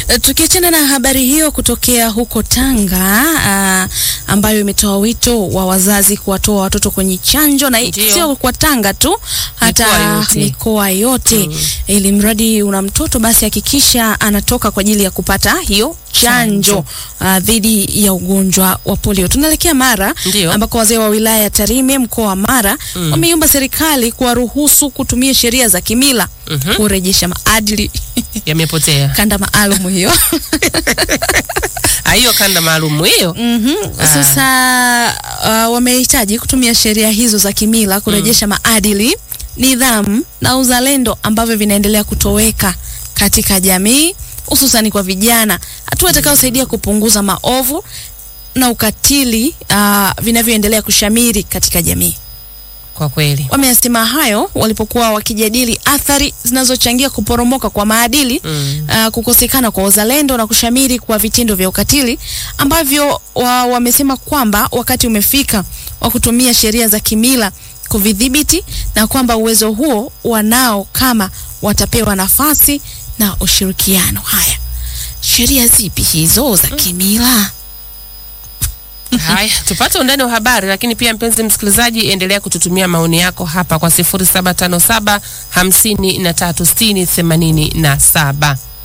Tukiachana na habari hiyo kutokea huko Tanga uh, ambayo imetoa wito wa wazazi kuwatoa watoto kwenye chanjo na Ndio. sio kwa Tanga tu, hata Mikoa yote. mikoa yote, ili mradi una mtoto basi hakikisha anatoka kwa ajili ya kupata hiyo chanjo uh, dhidi ya ugonjwa wa polio. Tunaelekea Mara Ndio. ambako wazee wa wilaya ya Tarime mkoa wa Mara wameiomba serikali kuwaruhusu kutumia sheria za kimila Mhm. kurejesha maadili Yamepotea. kanda maalum hiyo. Ah, hiyo kanda maalum hiyo. Mhm. Sasa uh, wamehitaji kutumia sheria hizo za kimila kurejesha maadili, nidhamu na uzalendo ambavyo vinaendelea kutoweka katika jamii hususani kwa vijana, hatua itakayosaidia kupunguza maovu na ukatili uh, vinavyoendelea kushamiri katika jamii. Kwa kweli. Wameyasema hayo walipokuwa wakijadili athari zinazochangia kuporomoka kwa maadili Mm. uh, kukosekana kwa uzalendo na kushamiri kwa vitendo vya ukatili ambavyo wa, wamesema kwamba wakati umefika wa kutumia sheria za kimila kuvidhibiti na kwamba uwezo huo wanao kama watapewa nafasi na ushirikiano. Haya, sheria zipi hizo za kimila? Haya, tupate undani wa habari, lakini pia mpenzi msikilizaji, endelea kututumia maoni yako hapa kwa 0757 53 60 87.